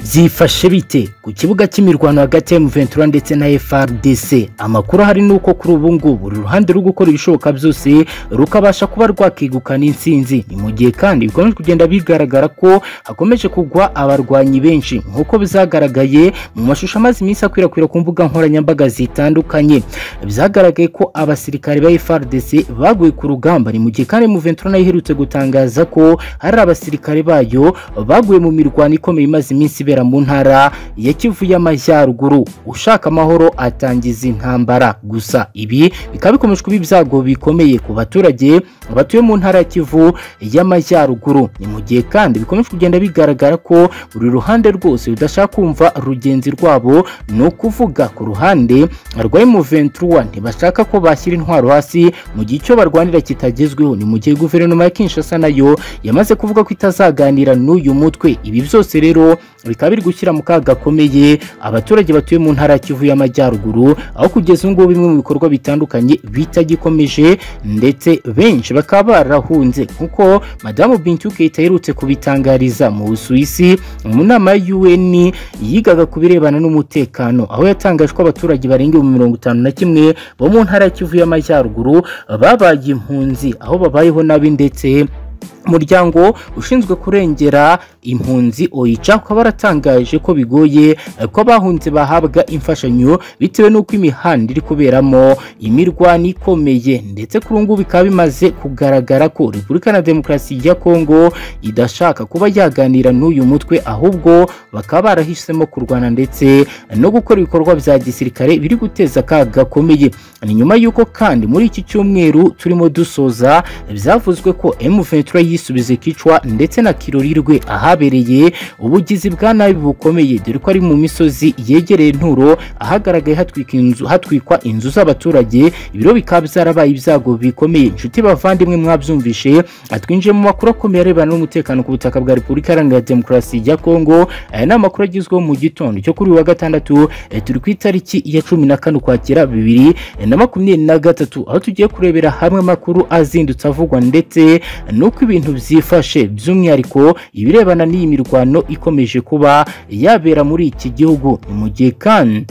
byifashe bite ku kibuga cy'imirwano hagati ya Ventura ndetse na FRDC amakuru ahari ni uko kuri ubu ngubu buri ruhande ruri gukora ibishoboka byose rukabasha kuba rwakegukana intsinzi ni mu gihe kandi bikomeje kugenda bigaragara ko hakomeje kugwa abarwanyi benshi nk'uko bizagaragaye mu mashusho amaze iminsi akwirakwira ku mbuga nkoranyambaga zitandukanye byagaragaye ko abasirikare ba FRDC baguye ku rugamba ni mu gihe kandi Ventura nayo iherutse gutangaza ko hari abasirikare bayo baguye mu mirwano ikomeye imaze iminsi ibera mu ntara ya Kivu y'Amajyaruguru ushaka amahoro atangiza intambara gusa ibi bikaba bikomeje kuba ibyago bikomeye ku baturage batuye mu ntara ya Kivu y'Amajyaruguru ni mu gihe kandi bikomeje kugenda bigaragara ko buri ruhande rwose rudashaka kumva rugenzi rwabo ni ukuvuga ku ruhande rwa M23 ntibashaka ko bashyira intwaro hasi mu gihe icyo barwanira kitagezweho ni mu gihe guverinoma ya Kinshasa nayo yamaze kuvuga ko itazaganira n'uyu mutwe ibi byose rero bikaba biri gushyira mu kaga gakomeye abaturage batuye mu ntara ya Kivu y'Amajyaruguru aho kugeza ubu ngubu bimwe mu bikorwa bitandukanye bitagikomeje ndetse benshi bakaba barahunze nkuko madamu Bintou Keita aherutse kubitangariza mu Busuwisi mu nama ya UN yigaga ku birebana n'umutekano aho yatangaje ko abaturage barenga mu mirongo itanu na kimwe bo mu ntara ya Kivu y'Amajyaruguru babaye impunzi aho babayeho nabi ndetse umuryango ushinzwe kurengera impunzi oyica ukaba waratangaje ko bigoye ko abahunze bahabwa imfashanyo bitewe n'uko imihanda iri kuberamo imirwano ikomeye ndetse kuri ubu ngubu bikaba bimaze kugaragara ko repubulika na demokarasi ya kongo idashaka kuba yaganira n'uyu mutwe ahubwo bakaba barahisemo kurwana ndetse no gukora ibikorwa bya gisirikare biri guteza akaga gakomeye ni nyuma y'uko kandi muri iki cyumweru turimo dusoza byavuzwe ko M23 yisubize kicwa ndetse na kirorirwe ahabereye ubugizi bwa nabi bukomeye dore ko ari mu misozi yegereye nturo ahagaragaye hatwika inzu hatwikwa inzu z'abaturage ibiro bikaba byarabaye ibyago bikomeye inshuti bavandimwe mwabyumvishe atwinjiye mu makuru akomeye arebana n'umutekano ku butaka bwa Repubulika Iharanira Demokarasi ya Kongo aya ni amakuru agezweho mu gitondo cyo kuri uyu wa gatandatu eh, turi ku itariki ya cumi na kane ukwakira bibiri eh, na makumyabiri na gatatu aho tugiye kurebera hamwe amakuru azindutse avugwa ndetse n'uko ibintu ibintu byifashe by'umwihariko ibirebana n'iyi mirwano ikomeje kuba yabera muri iki gihugu ni mu gihe kandi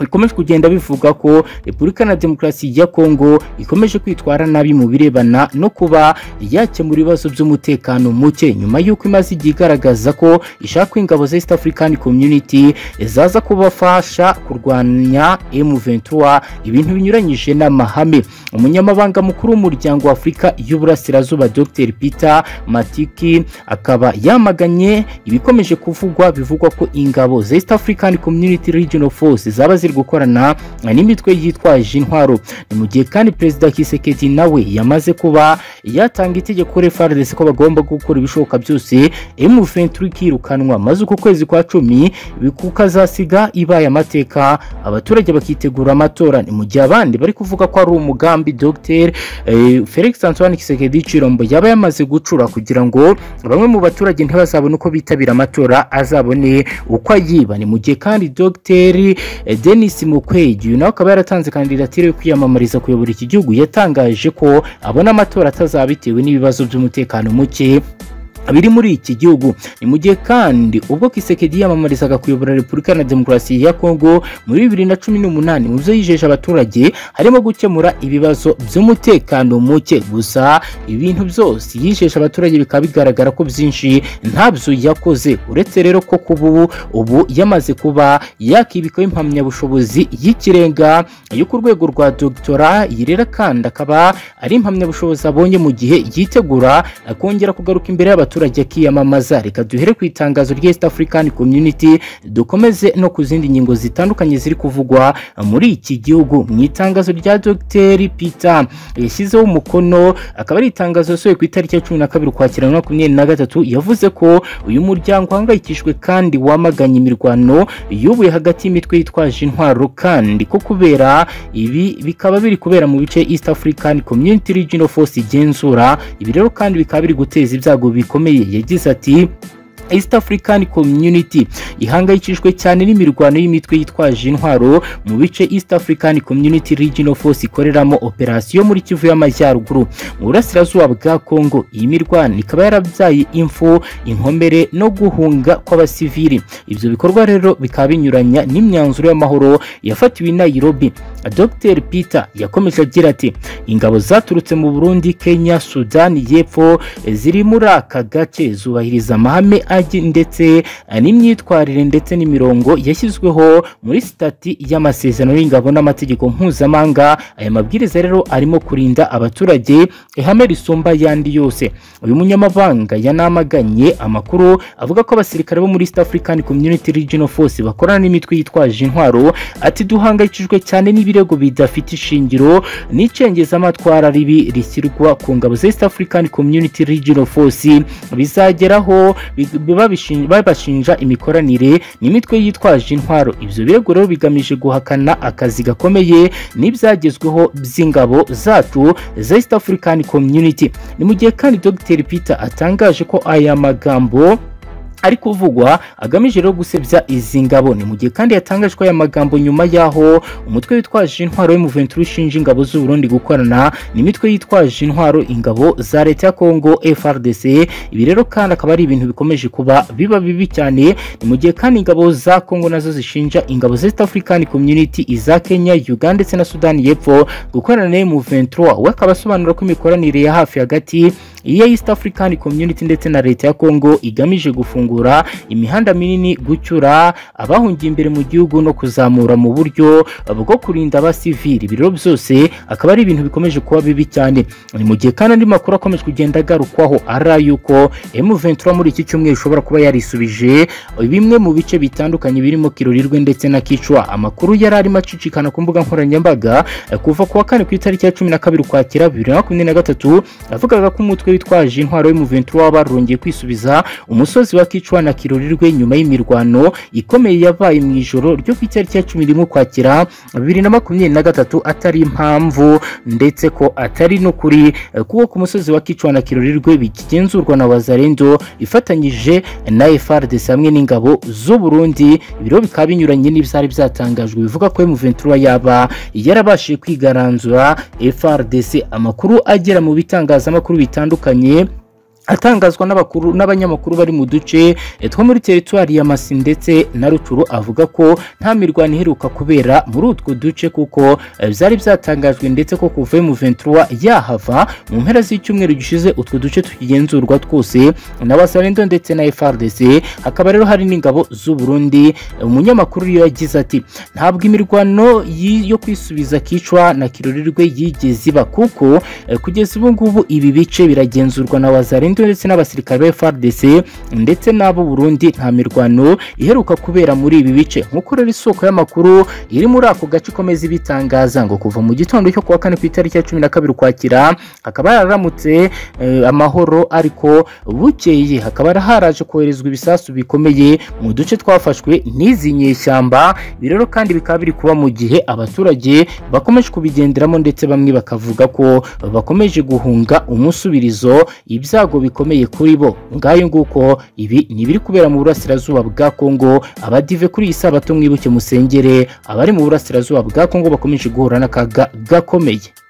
bikomeje kugenda bivuga ko repubulika na demokarasi ya kongo ikomeje kwitwara nabi mu birebana no kuba yakemura ibibazo by'umutekano muke nyuma y'uko imaze igihe igaragaza ko ishaka ingabo za east african community zaza kubafasha kurwanya M23 ibintu binyuranyije n'amahame umunyamabanga mukuru w'umuryango w'afurika y'uburasirazuba dr peter matiki akaba yamaganye ibikomeje kuvugwa bivugwa ko ingabo za east african community regional force zaba ziri gukorana n'imitwe yitwaje intwaro ni mu gihe kandi perezida kisekedi nawe yamaze kuba yatanga itegeko FARDC ko bagomba gukora ibishoboka byose M23 kirukanwa maze uko kwezi kwa cumi kukazasiga ibaye amateka abaturage bakitegura amatora ni mu gihe abandi bari kuvuga ko ari umugambi Dr eh, Felix Antoine Kisekedi Chirombo yaba yamaze gucura kugira ngo bamwe mu baturage ntibazabone uko bitabira amatora azabone uko ayiba ni mu gihe kandi Dr eh, Denis Mukwege uyu nawe akaba yaratanze kandidatire yo kwiyamamariza kuyobora iki gihugu yatangaje ko abona amatora atazaba bitewe n'ibibazo by'umutekano muke biri muri iki gihugu ni mu gihe kandi ubwo Kisekedi yamamarizaga kuyobora Repubulika na Demokarasi ya Kongo muri 2018 mu byo yijeje abaturage harimo gukemura ibibazo by'umutekano muke gusa ibintu byose yijeje abaturage bikaba bigaragara ko byinshi ntabyo yakoze uretse rero ko kubu ubu yamaze kuba yakibikaho impamyabushobozi y'ikirenga yo ku rwego rwa dogtora yirera kandi akaba ari impamyabushobozi abonye mu gihe yitegura kongera kugaruka imbere y'abaturage abaturage akiyamamaza reka duhere ku itangazo rya East African Community dukomeze no ku zindi ngingo zitandukanye ziri kuvugwa muri iki gihugu mu itangazo rya Dr Peter yashyizeho umukono akaba ari itangazo yasohoye ku itariki ya 12 ukwakira 2023 yavuze ko uyu muryango uhangayikishwe kandi wamaganye imirwano yubuye hagati y'imitwe yitwaje intwaro kandi ko kubera ibi bikaba biri kubera mu bice East African Community Regional Force igenzura ibi rero kandi bikaba biri guteza ibyago bikomeye yagize ati East African Community ihangayikishwe cyane n'imirwano y'imitwe yitwaje intwaro mu bice East African Community Regional Force ikoreramo operasiyo muri Kivu y'Amajyaruguru mu burasirazuba bwa Congo iyi mirwano ikaba yarabyaye impfu inkomere no guhunga kw'abasivili ibyo bikorwa rero bikaba binyuranya n'imyanzuro y'amahoro yafatiwe i Nairobi Dr Peter yakomeje agira ati ingabo zaturutse mu Burundi Kenya Sudani y'Epfo ziri muri aka gace zubahiriza amahame agi ndetse n'imyitwarire ndetse n'imirongo yashyizweho muri sitati y'amasezerano y'ingabo n'amategeko mpuzamahanga aya mabwiriza rero arimo kurinda abaturage ihame risumba yandi yose uyu munyamabanga yanamaganye amakuru avuga ko abasirikare bo muri East African Community Regional Force bakorana n'imitwe yitwaje intwaro ati duhangayikishijwe cyane n'ibirego bidafite ishingiro n'icengezamatwara ribi rishyirwa ku ngabo za East African Community Regional Force bizageraho bi- biba bishin- babashinja imikoranire n'imitwe yitwaje intwaro ibyo birego rero bigamije guhakana akazi gakomeye n'ibyagezweho by'ingabo zacu za East African Community ni mu gihe kandi Dr Peter atangaje ko aya magambo ari kuvugwa agamije rero gusebya izi ngabo ni mu gihe kandi yatangaje ko aya magambo nyuma y'aho umutwe witwaje intwaro w'umuventi ushinja ingabo z'u Burundi gukorana n'imitwe yitwaje intwaro ingabo za leta ya Congo FRDC ibi rero kandi akaba ari ibintu bikomeje kuba biba bibi cyane ni mu gihe kandi ingabo za Congo nazo zishinja ingabo za East African Community iza Kenya Uganda ndetse na Sudani y'Epfo gukorana n'umuventi we akaba asobanura ko imikoranire ya hafi hagati iya East African Community ndetse na leta ya Congo igamije gufungura imihanda minini gucyura abahungiye imbere mu gihugu no kuzamura mu buryo bwo kurinda abasivili ibiro byose akaba ari ibintu bikomeje kuba bibi cyane ni mu gihe kandi andi makuru akomeje kugenda agarukwaho ari yuko M23 muri iki cyumweru ishobora kuba yarisubije bimwe mu bice bitandukanye birimo Kirurirwe ndetse na Kicwa amakuru yari arimo acicikana ku mbuga nkoranyambaga eh, kuva kuwa kane ku itariki ya 12 ukwakira 2023 avugaga ko umutwe witwaje intwaro y'umuventi waba barongeye kwisubiza umusozi wa Kicwa na Kirurirwe nyuma y'imirwano ikomeye yabaye mu ijoro ryo ku itariki ya 11 ukwakira 2023 atari impamvu ndetse ko atari n'ukuri eh, kuko ku musozi wa Kicwa na Kirurirwe bikigenzurwa na Wazalendo ifatanyije na FARDC hamwe n'ingabo z'u Burundi ibiro bikaba binyuranye n'ibyari byatangajwe bivuga ko M23 yaba yarabashije kwigaranzura FARDC amakuru agera mu bitangazamakuru bitandukanye atangazwa n'abakuru n'abanyamakuru bari mu duce eh, two muri teritwari ya Masi ndetse na Ruturu avuga ko nta mirwano iheruka kubera muri utwo duce kuko eh, byari byatangajwe ndetse ko kuva mu 23 yahava mu mpera z'icyumweru gishize utwo duce tukigenzurwa twose n'abasarendo ndetse na FRDC hakaba rero hari n'ingabo z'u Burundi Eh, umunyamakuru yo yagize ati ntabwo imirwano yi- yo kwisubiza kicwa na kirurirwe yigeze iba kuko eh, kugeza ubu ngubu ibi bice biragenzurwa na Wazalendo ndetse n'abasirikare ba FARDC ndetse n'abo Burundi nta mirwano iheruka kubera muri ibi bice nk'uko rero isoko y'amakuru iri muri ako gace ikomeza ibitangaza ngo kuva mu gitondo cyo kuwa kane ku itariki ya 12 ukwakira hakaba yararamutse eh, amahoro ariko bukeye hakaba haraje koherezwa ibisasu bikomeye mu duce twafashwe n'izi nyeshyamba ibi rero kandi bikaba biri kuba mu gihe abaturage bakomeje kubigenderamo ndetse bamwe bakavuga ko bakomeje guhunga umusubirizo ibyago bikomeye kuri bo ngayo nguko ibi ni ibiri kubera mu burasirazuba bwa Kongo abadive kuri iyi sabato mwibuke musengere abari mu burasirazuba bwa Kongo bakomeje guhura n'akaga gakomeye